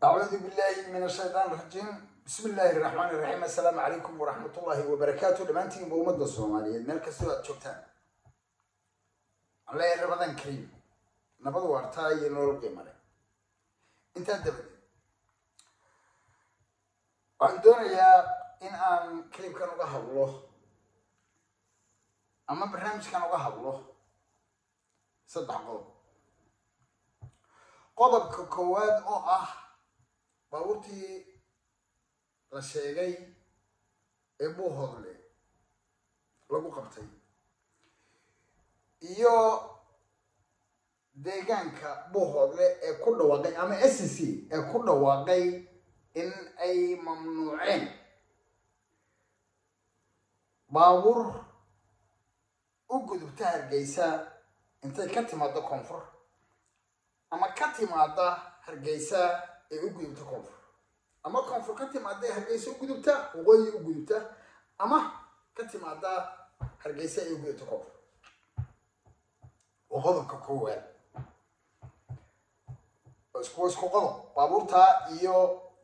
أعوذ بالله من الشيطان الرجيم بسم الله الرحمن الرحيم السلام عليكم ورحمة الله وبركاته دمانتين بأمة الصومالية مeel kastoo aad joogtaan alle rabadan kariim nabad waartaa iyo nolol qiimo leh intaa dabadeed waxaan doonayaa in aan kaliibkan uga hadlo ama barnaamijkan uga hadlo saddex qodob qodobka koowaad oo ah baabuurtii la sheegay ee buuhoodle lagu qabtay iyo deegaanka buuhoodle ee ku dhawaaqay ama s c ee ku dhawaaqay in ay mamnuuceen baabuur u gudubta hargeysa intay ka timaado koonfur ama ka timaada hargeysa ee u gudubta koonfur ama koonfur ka timaada ee hargeysa u gudubta waqooyi u gudubta ama ka timaada hargeysa ee u gudubta koonfur waa qodobka koowaad isku isku qodob baabuurtaa iyo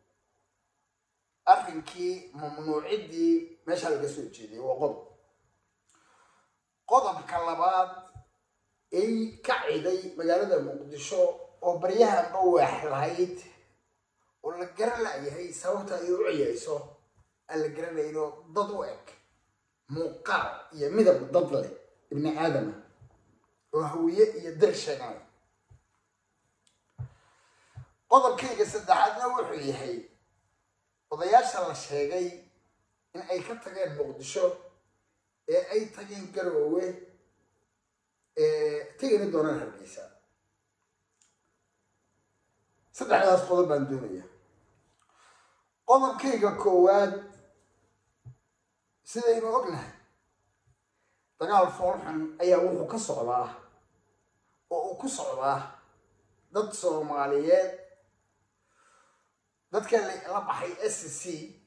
arrinkii mamnuuciddii meeshaa laga soo jeediyay waa qodob qodobka labaad ay ka ciday magaalada muqdisho oo baryahanba waax lahayd oo la garan layahay sababta ay u ciyayso aan la garanayno dad u eg muuqaal iyo midab dad leh ibni aadama oo hawiye iyo dir sheeganay qodobkayga saddexaadna wuxuu yahay odayaasha la sheegay in ay ka tageen muqdisho ee ay tageen garoowe tegina doonaan hargeysa saddexdaas qodob baan doonaya qodobkayga koowaad sidaynu ognahay dagaal foolxun ayaa wuxuu ka socdaa oo uu ku socdaa dad soomaaliyeed dadka la baxay s c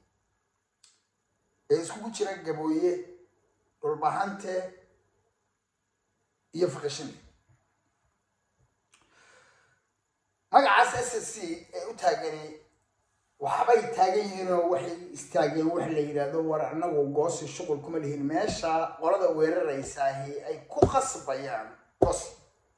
ee iskugu jira gabooye dhulbahante iyo fakashini magacaas s c ee u taagani waxbay taagan yihiinoo waxay istaageen wax la yidhaahdo war anagu goosi shuqul kuma lihin meesha qolada weeraraysaahi ay ku qasbayaan goosi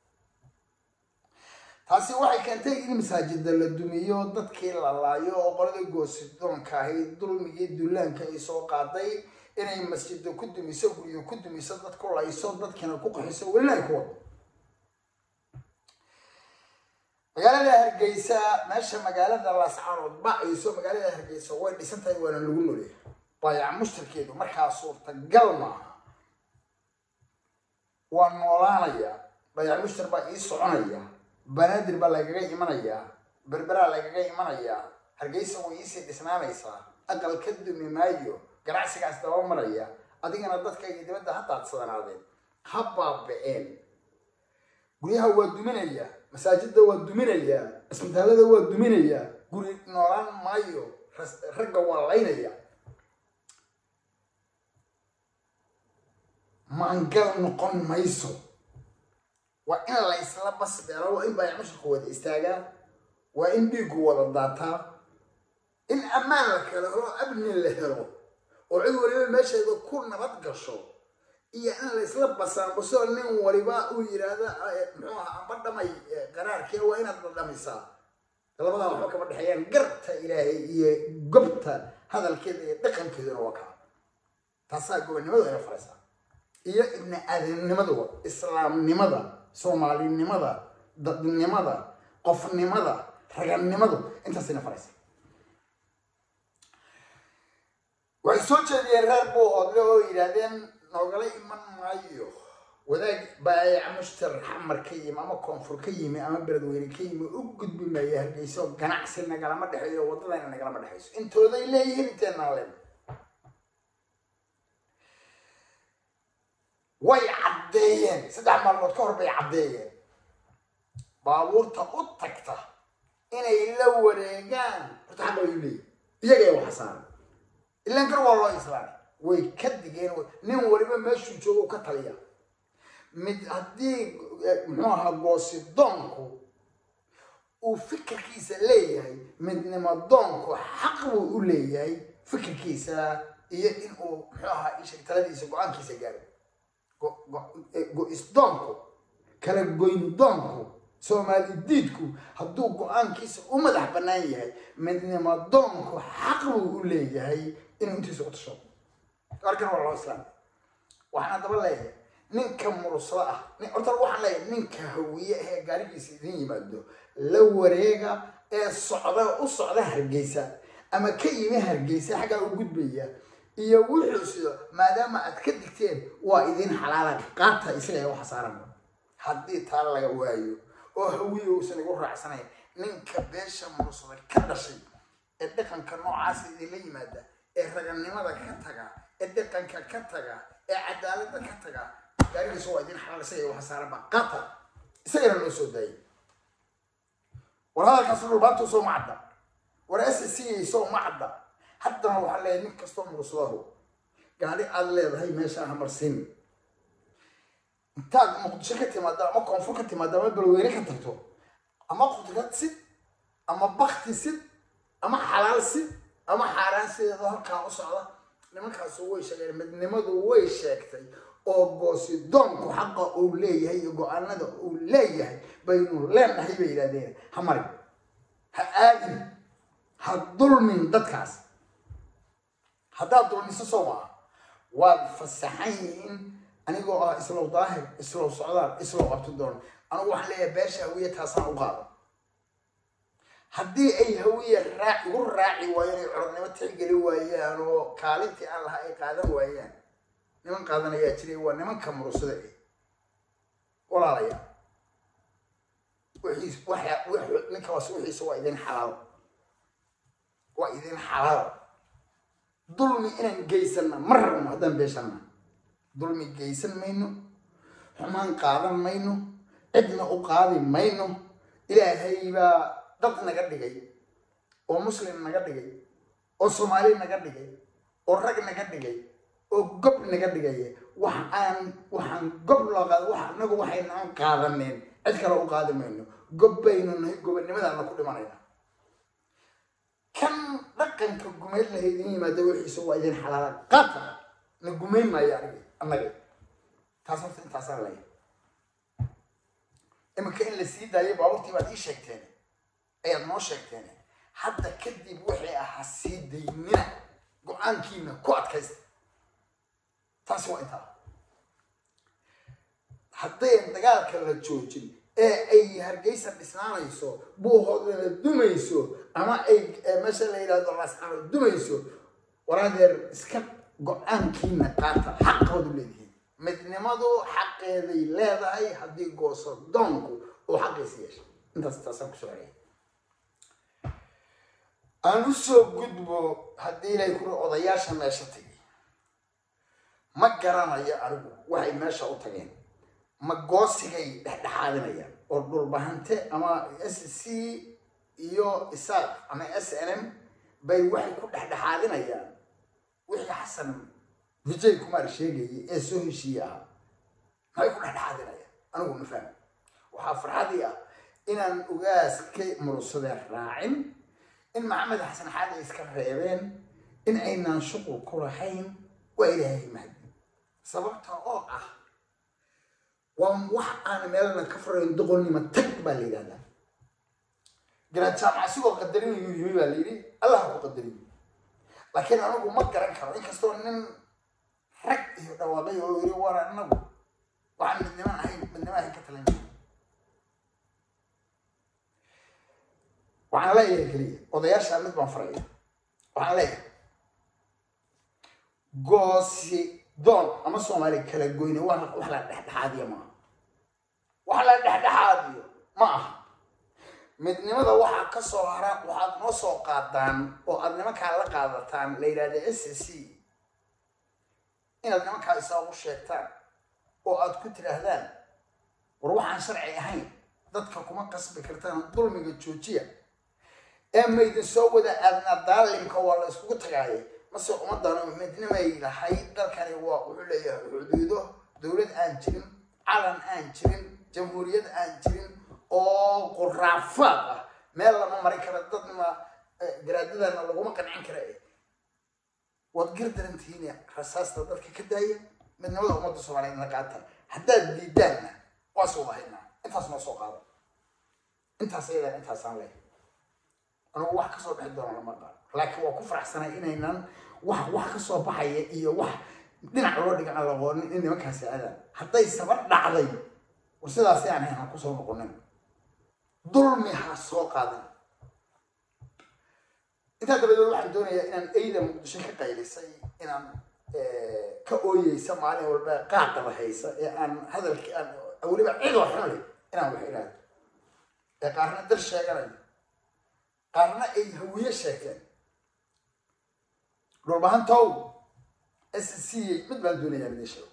taasi waxay keentay in masaajida la dumiyo dadkii la laayo oo qolada goosidoonka ahayd dulmigii dullaanka ay soo qaaday inay masjida ku dumiso guryo ku dumiso dad ku layso dadkiina ku qaxiso welina ay ku wado magaalada hargeysa meesha magaalada laascaanood ba-ayso magaalada hargeysa way dhisan tahay waana lagu noleya baayac mushtarkeedu markaa suurtagal maaha waa noolaanaya baayac mushtar baa ii soconaya banaadir baa lagaga imanayaa berberaa lagaga imanayaa hargeysa way iisii dhisnaanaysaa aqal ka dumi maayo ganacsigaas daba maraya adigana dadkayga dibadda ha daadsanaadeen ha baaba-een guryaha waa duminaya masaajida waa duminaya isbitaalada waa duminaya guri noolaan maayo ragga waa laynaya maangal noqon mayso waa in la isla basbeelo waa in baayac mushirka wada istaagaa waa in dhiigu wada daataa in ammaan la kala helo amni la helo oo cid waliba meesheeda ku nabad gasho iyo in la isla basaanbaso nin waliba uu yidhaahda muxuu aha amba dhamay qaraarkee waa inaad dhadhamisaa labadaa waxba kama dhexeeyaan garta ilaahay iyo gobta hadalkeeda iyo dhaqankeeduna waa kaa taasaa gobonnimadu ayna faraysaa iyo ibni aadamnimaduba islaamnimada soomaalinimada dadnimada qofnimada ragannimadu intaasayna faraysaa waxay soo jeediyeen reer buuhoodle oo yidhaahdeen noogala iman maayo wadaag baayac mushtar xamar ka yimi ama koonfur ka yimi ama beledweyne ka yimi u gudbi maayo hargeyso ganacsi nagalama dhexeeyo waddadayna nagalama dhexeyso intooday leeyihiin inteenaan leen way caddeeyeen saddex maalmood ka hor bay caddeeyeen baabuurta u tagta inay la wareegaan horta xaq wayu leeyihin iyaga ee waxsaaran ilaan kar waa loo islaamay way ka digeen nin waliba meeshuu joogo ka taliya mid haddii muxuu ahaa goosidoonku uu fikirkiisa leeyahay midnimo doonku xaq buu u leeyahay fikirkiisa iyo in uu muxuu ahaa isheg taladiisa go-aankiisa gaaro go-isdoonku kala goyn doonku soomaali diidku hadduu go-aankiisa u madax bannaan yahay midnimo doonku xaq buu u leeyahay inuu intiisa u tasho arkan waa loo islaam waxaan daba leeyahay ninka mursado ah horta waxaan leeyahay ninka hawiye ee gaarigiisa idin yimaado la wareega ee socda u socda hargeysa ama ka yimi hargeysa xaggaa u gudbaya iyo wuxuu sido maadaama aad ka digteen waa idin xalaala qaata isaga waxa saaran haddii taa laga waayo oo hawiye uusan igu raacsanayn ninka beesha mursada ka dhashay ee dhaqanka noocaasa idinla yimaada ee raganimada ka taga ee dhaqanka ka taga ee cadaaladda ka taga gaarigiisa waa idin xalaal isaga waxa saaranba qaata isagana loo soo daayay war hadalkaas dhulbaantu soo ma cadda war ssc soo ma cadda haddana waxaa leeyahay nin kastoo mursadahu gaari aad leedahay meesha hamarsin intaad muqdisho ka timaado ama koonfur ka timaado ama balweyne ka tagto ama qudrad sid ama bakti sid ama xalaal sid ama xaaraan sideeda halkaa u socda nimankaasu way sheegeen midnimadu way sheegtay oo goosidoonku xaqa uu leeyahay iyo go-aanada uu leeyahay baynu leenahay bay yidhahdeen ha marin ha aadin ha dulmin dadkaas haddaad dulmiso soo maa waad fasaxan yihiin anigoo ah islow daahir islow socdaal islow qabti doon anigu waxaan leeyahay beesha hawiye taasaan u qaado haddii ay hawiye raa igu raaci waayeen ay corodnimo tixgeli waayaan oo kaalintii aan lahaa ay qaadan waayaan niman qaadan ayaa jiray waa nimanka murusada eh walaalaya wixiis waxa ninkaas wixiisa waa idin xalaal waa idin xalaal dulmi inaan geysanna ma rabno haddaan beeshanna dulmi geysan mayno xumaan qaadan mayno cidna u qaadi mayno ilaahay baa dad naga dhigay oo muslim naga dhigay oo soomaali naga dhigay oo rag naga dhigay oo gob naga dhigaya wax aan waxaan gob loo qaada wax anagu waxayna aan qaadaneen cid kale u qaadi mayno gob baynu nahay gobonimadaana ku dhimanayna kan dhaqanka gumeyd laha idin yimaada wixiisa waa idin xalaala qaata na gumeyn maayo anig annaga taas horta intaasaan leeyahay iminka in la sii daayo baaburtii baad ii sheegteen ayaad noo sheegteen hadda kadib wixii ahaa sii daynina go-aankiina ku adkaysta taasi waa intaa haddayn dagaalka la joojin ee ay hargeysa dhisnaanayso buuhoodana dumayso ama ay meesha la yidhahdo lascano dumayso waraadeer iska go-aankiina qaata xaqoodu leedihiin midnimadu xaqeeday leedahay haddii gooso doonku uu xaqiisa yeeshay intaas taasaan kusoo celiyay aan usoo gudbo haddii ilay kuri odayaasha meesha tagay ma garanayo anigu waxay meesha u tageen ma goosigay dhexdhexaadinayaan oo dhulbahante ama s c iyo isaaq ama s n m bay waxay ku dhexdhexaadinayaan wixii xasan vijay kumaar sheegayay ee soo heshiiye ahaa maxay ku dhexdhexaadinayaan anigu ma fahmi waxaa farxadii ah inaan ugaas ka mursadeen raacin in maxamed xasan xaadi iska reebeen in aynaan shuqul ku lahayn waa ilaahay mahdi sababta oo ah waa wax aan meelna ka furayn doqonnimo tag baa la yidhahdaa garaad jaamac asigoo qadarinayuu yimi baa la yidhi allah ku qadariyo laakiin anigu ma garan karo inkastoo nin rag iyo dhawaaqay oo yiri war anagu waxaan midnimo ahayn midnimo ahayn ka talan waxaan leeyahay keliya odayaasha mid baan faraya waxaan leeyahay goosi doon ama soomaali kala goyne wax wax la dhexdhexaadiyo maaha wax la dhexdhexaadiyo ma aha midnimada waxaa ka soo hara waxaad noo soo qaadaan oo aad nimankaa la qaadataan la yidhahda s c inaad nimankaa isaagu sheegtaan oo aad ku tidhaahdaan war waxaan sharci ahayn dadka kuma qasbi kartaan dulmiga joojiya ee maydin soo wada aadna daalimka waa la iskugu tagaaye mase ummaddan midnimay lahayd dalkani waa wuxuu leeyahay xuduudo dowlad aan jirin calan aan jirin jamhuuriyad aan jirin oo quraafaad ah meel lama marin kara dadna garaadadana laguma qancin kara waad gardarantihiin rasaasta dadka ka daaya midnimada ummadda soomaaliyeed na qaata haddaad diidaanna waa soo lahaynaa intaas noo soo qaado intaas ayadaan intaasaan leh anugu wax kasoo bixi doona lama qaado laakiin waa ku faraxsanay inaynan wax wax kasoo baxaya iyo wax dhinac loo dhiga aan laqoonin in nimankaasi aadaan hadday saba dhacday war sidaasi aan hayn aan kusoo noqonin dulmi ha soo qaadan intaa dabadeed waxaan doonayaa inaan eyda muqdisho ka qaylisay inaan ka ooyeysa maalin walba qaaqada haysa ee aan hadalkii aan weliba cidoo xun leh inaan wax idhaahdo ee qaarna dar sheeganayo qaarna ay hawiye sheegteen dhulbahantow s c mid baan doonayaa midin sheego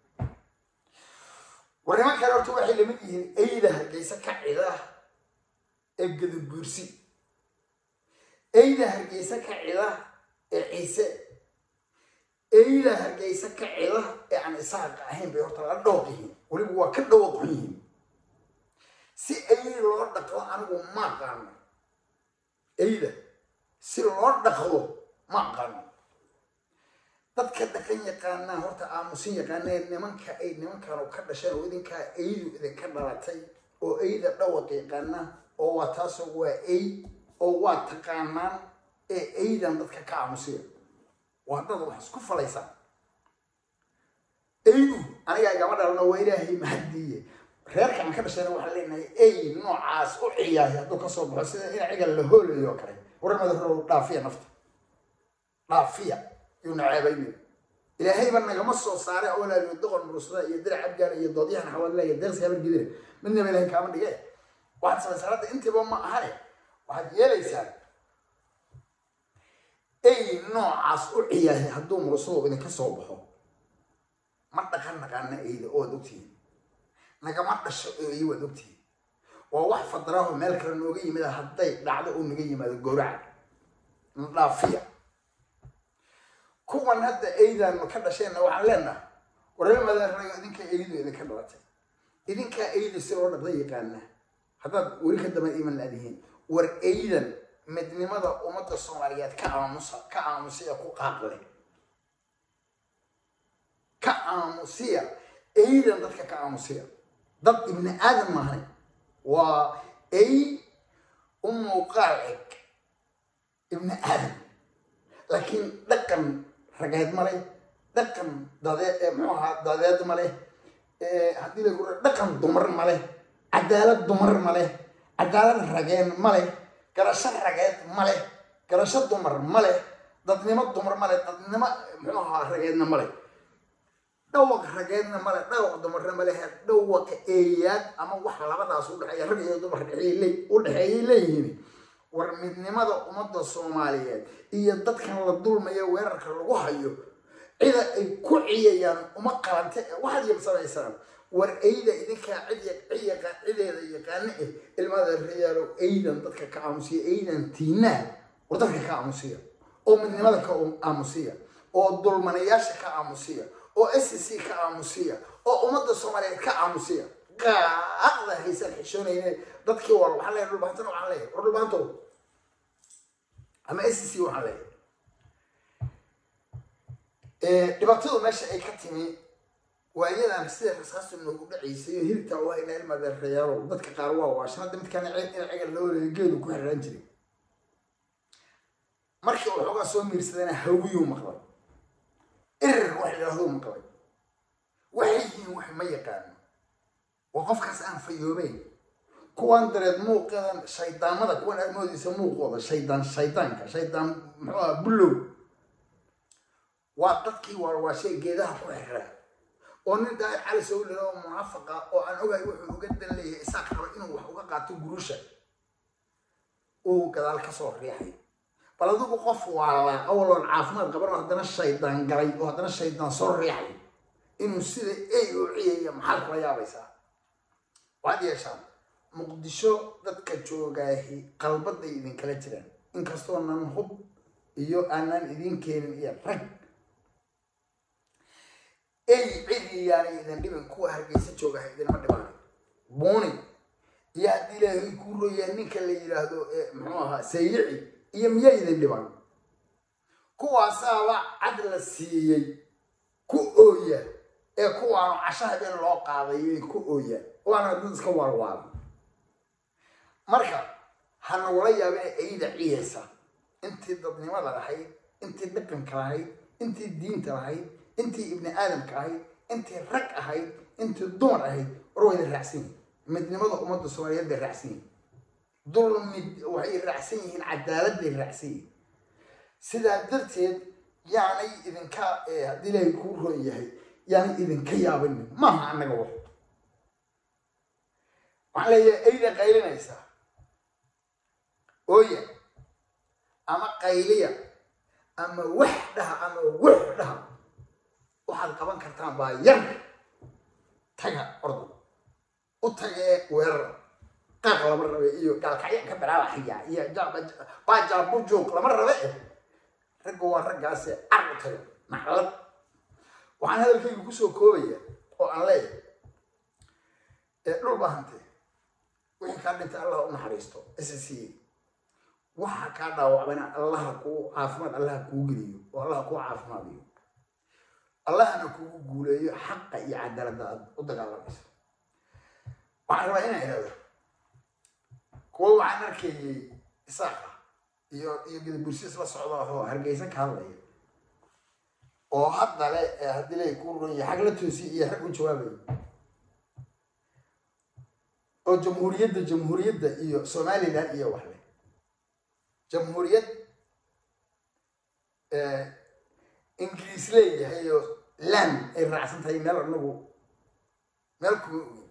war niman kale horta waxay lamid yihiin eyda hargeysa ka cida ee gadabuursi eyda hargeysa ka cida ee ciise eyda hargeysa ka cida ee aan isaaqa ahayn bay horta la dhooq yihiin weliba waa ka dhawaqun yihiin si eyda loo dhaqdo anigu ma aqaano eyda si loo dhaqdo ma aqaano dadka dhaqan yaqaanaa horta aamusin yaqaanee nimanka ay nimankanu ka dhasheen oo idinkaa eydu idinka dhalatay oo eyda dhawaq yaqaana oo waa taasoo waa ey oo waa taqaanaan ee eydan dadka ka aamusiya waa dad wax isku falaysaa eydu anigaa igama dhalano waa ilaahay mahadiiye reerka aan ka dhashayna waxaan leenahay ey noocaas u ciyaahay hadduu kasoo baxo sida in cigal la hoolayo oo kale warmada hore dhaafiya nafta dhaafiya yuu naceebaynin ilaahayba nagama soo saaray awlaaliyo doqon murusada iyo dirac abgaala iyo doodyahan xawadla iyo deeqsi habar gidire midnaba ilahay kaama dhige waxaad samaysaa hadda intiiba ma ahane waxaad yeelaysaa ey noocaas u ciyaahay hadduu murusado idinka soo baxo ma dhaqan naqaana eyda oo ad ogtihiin nagama dhasho eey waad ogtihiin waa wax fadraaho meel kale nooga yimid hadday dhacdo oo naga yimaado gowraca dhaafiya kuwan hadda eydaanu ka dhasheenna waxaan leenaha waramadaranayo idinka eydu idinka dhalatay idinkaa eyda si loo dhaqda yaqaana haddaad weli ka daba iman laadihiin war eydan midnimada ummadda soomaaliyeed ka aamusa ka aamusiya ku qaaqle ka aamusiya eydan dadka ka aamusiya dad ibni aadam maahan waa ey u muuqaal eg ibni aadam laakiin dhaqan rageed ma leh dhaqan dadeed muxuu ahaa dadeed ma leh haddii lagu dhaqan dumar ma leh cadaalad dumar ma leh cadaalad rageen ma leh garasho rageed ma leh garasho dumar ma leh dadnimo dumar ma leh dadnimo muxuu ahaa rageedna ma leh dhawaq rageedna male dhawaq dumarna malehe dhawaqa eeyaad ama wax labadaas udhexeeya rag iyo dumar u dhexeeyay leeyihiin war midnimada ummadda soomaaliyeed iyo dadkan la dulmaya weerarka lagu hayo cida ay ku ciyayaan uma qalante waxaad yabsanaysaan war eyda idinkaa cid cideeda yaqaano eh ilmada rayaalow eydan dadka ka aamusiya eydan tiinaa war dadka ka aamusiya oo midnimada ka aamusiya oo dulmanayaasha ka aamusiya oo s c ka aamusiya oo ummadda soomaaliyeed ka aamusiya qaaqda haysan xishoonayne dadkii war waxaan leeyahay dhulbaantana waxaan leeyahay war dhulbaanto ama s c waxaan leeyahay dhibaatadu meesha ay ka timi waayadan sida rasaastu noogu dhacaysay oo hilibtaa u hayna ilmadeerayaalow dadka qaar waa waashan hadda midkaan in cigal loo leeyo geedu ku xiraan jiray markii uu xoogaa soo miirsadana hawiyuu maqlay erer wax idhaahduu maqlay waxay yihiin wax ma yaqaano waa qofkaas aan fayoobeyn kuwan dareed muuqadan shaydaamada kuwan aad moodaysa muuqooda shaydaan shaydaanka shaydaan muxuu aha bullow waa dadkii waarwaashay geedaha ku xiraa oo nin daai cali soo lila oo munaafaqa oo aan ogahay wuxuu uga dan leeyahay isaaq raba inuu wax uga qaato gurusha uu gadaal kasoo riixay bal adigu qof waalaa awaloon caafimaad qaban haddana shaydaan galay oo haddana shaydaan soo riixay inuu sida ey u ciyaya maxaad kula yaabaysaa waxaad yeeshaan muqdisho dadka joogaahi qalbaday idinkala jiraan inkastoo nan hub iyo aanan idin keenin iyo rag ey cidi yaanay idin dhibin kuwa hargeysa joogaha idinma dhibaanay buuni iyo haddii ilaahay kuu royaa ninka la yidhaahdo muxuu ahaa saylici iyo miyaa idin dhiban kuwaasaaba cad la siiyey ku ooya ee kuwaanu casho habeen loo qaadayay ku ooya waana dad iska waalwaala marka ha nagula yaabee eyda ciyaysa intii dadnimada lahayd intii dhaqanka lahayd intii diinta lahayd intii ibni aadamka ahayd intii rag ahayd intii dumar ahayd war wayna raacsan yihin midnimada ummadda soomaaliyeed bay raacsan yihin dulmid waxay raacsan yihiin cadaalad bay raacsan yihiin sidaa darteed yaanay idinka haddii ilaahay kuu roon yahay yaanay idinka yaabinin maaha annaga wax waxaan leeyahay eyda qaylinaysaa ooya ama qayliya ama wax dhaha ama wax dhaha waxaad qaban kartaan baa yar taga ordo u tagee weerar qaaq lama rabe iyo gaalkacya ka baraabaxaya iyo baajabujuuq lama rabe eh ragga waa raggaase car u taga naclad waxaan hadalkayga kusoo koobaya oo aan leeyahay ee dhul baahante wixii kaa dhintay allah u naxariisto ssc waxa kaa dhaawacbayna allaha kuu caafimaad allaha kuu geliyo oo allaha kuu caafimaadiyo allahana kugu guuleeyo xaqa iyo cadaaladda aad u dagaalamayso waxaan rabaa inaan ihahdo kuwa waxaan arkayay isaaqa iyo iyo gadabursiis la socda oo hargeysa ka hadlaya oo hadda le haddii lay ku ron yahay xag la toosiy iyo rag u jawaabaya oo jamhuuriyadda jamhuuriyadda iyo somalilan iyo wax le jamhuuriyad ingiriis leeyahay oo land ay raacsan tahay meel anagu meel kuma ogin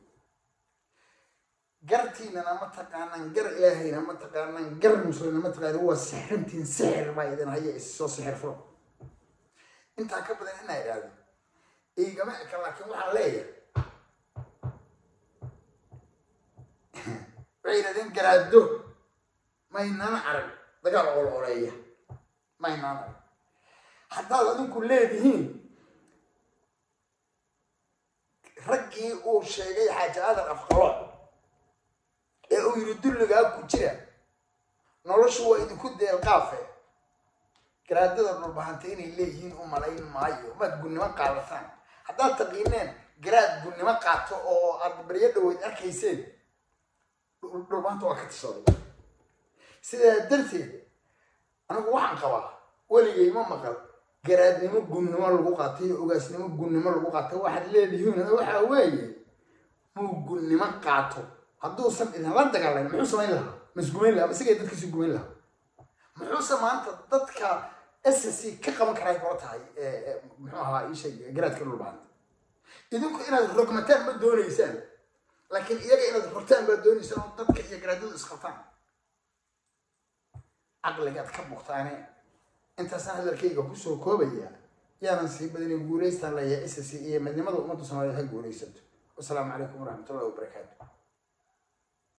gartiinana ma taqaanaan gar ilaahayna ma taqaanaan gar muslimna ma taqaanan waa sixrintiin sixir baa idin haya issoo sixir furo intaa ka badan inaa idhaahdo igama eka laakiin waxaan leeyahay waxay yidhahdeen garaado maynaan arag dagaal ol oleeya maynaan arag haddaad adinku leedihiin raggii uu sheegay xaaji aadan afqalooc ee uu yidhi dulligaa ku jira noloshu waa idinku deelqaafe garaadada dhulbahanta inay leeyihiin u malayn maayo maad gunnimo qaadataan haddaad taqiineen garaad gunnimo qaato oo aad baryo dhaweyd arkayseen dhulbahanta waa ka tishaday sidaa darteed anigu waxaan qabaa weligay ma maqal garaadnimo gunnimo lagu qaatay iyo ogaasnimo gunnimo lagu qaatay waxaad leedihiin waxaa weeye muu gunnimo qaato hadduusan idinla dagaalayn muxuu samayn lahaa masgumayn lahaa masigay dadkiisi gumayn lahaa muxuuse maanta dadka ssc ka qaban karay kula tahay muxuu ahaa isheeg garaadka dhulbaanta idinku inaad rogmataan ma doonaysaan laakiin iyaga inaad rogtaan baad doonaysaan oo dadka iyo garaadadu isqabtaan caqligaad ka bugtaane intaasaan hadalkayga kusoo koobaya yaanan sii badinay guulaystaan leeyahay ssc iyo midnimada ummadda soomaaliyeed ha guulaysato wasalaamu calaykum waraxmatullahi wabarakaatu